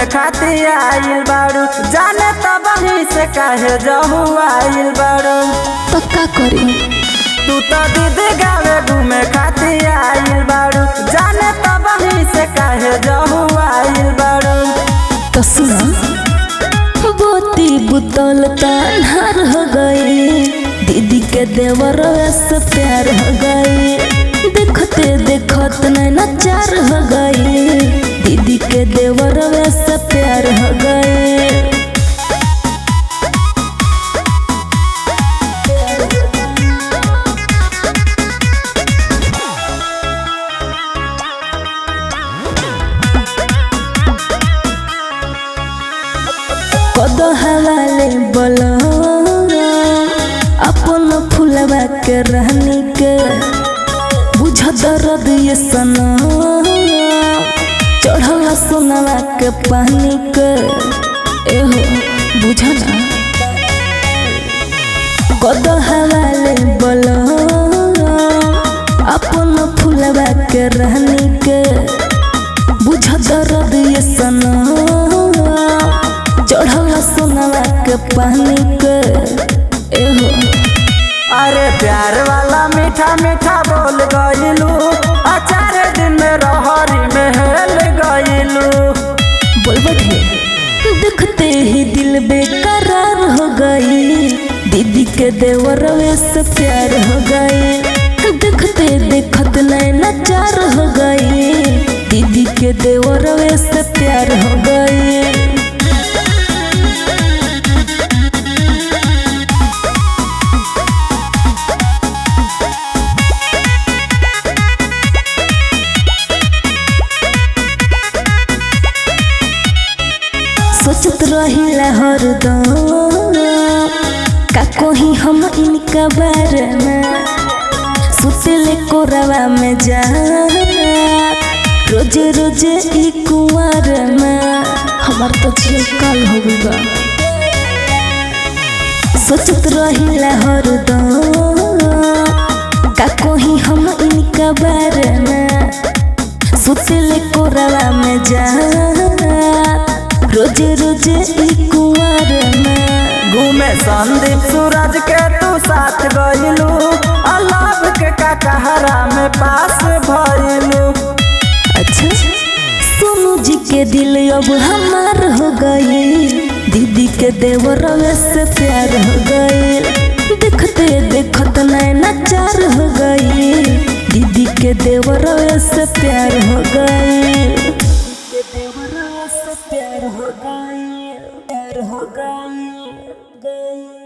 घूमे खातिर आइल बारू जाने तब से काहे जहू आइल बारू तो का करी तू तो दीदी गावे घूमे खातिर आइल बारू जाने तब से काहे जहू आइल बारू तो सुना बोती बुतल तान्हार हो गई दीदी के देवर से प्यार हो गई देखते देखत नैना चार हो गई दीदी के देवर से प्यार हो गई कद हवाले बोलो अपन फुलवा के रहनी के बुझ दर्द ये सना चढ़ल सोनवा के पानी के एहो बुझना कद हवाले बोलो अपन फुलवा के रहनी के बुझ दर्द ये सना चढ़ल सोनवा के पानी के एहो अरे प्यार वाला मीठा मीठा बोल गइलू अचार दिन में रहरी में हेल गइलू बोलबे देखते ही दिल बेकरार हो गई दीदी के देवर से प्यार हो गई देखते देखत नैना चार हो गई दीदी के देवर से प्यार हो गई सोचत रहिला हरदम का कोही हम इनका बारे में सुतले कोरवा में जा रोजे रोजे ई कुंवर में हमार तो झील काल हो गई बा सोचत रहिला हरदम का कोही हम इनका बारे में सुतले कोरवा में जा रोजे रोजे ई कुंवर में घूमे संदीप सूरज के तू साथ गइलू अलाभ के ककहरा में पास भइलू अच्छा सोनू जी के दिल अब हमार हो गई दीदी के देवर से प्यार हो गई देखते देखत नैना चार हो गई दीदी के देवर से प्यार हो गई के देवर से प्यार हो गई प्यार हो गई गई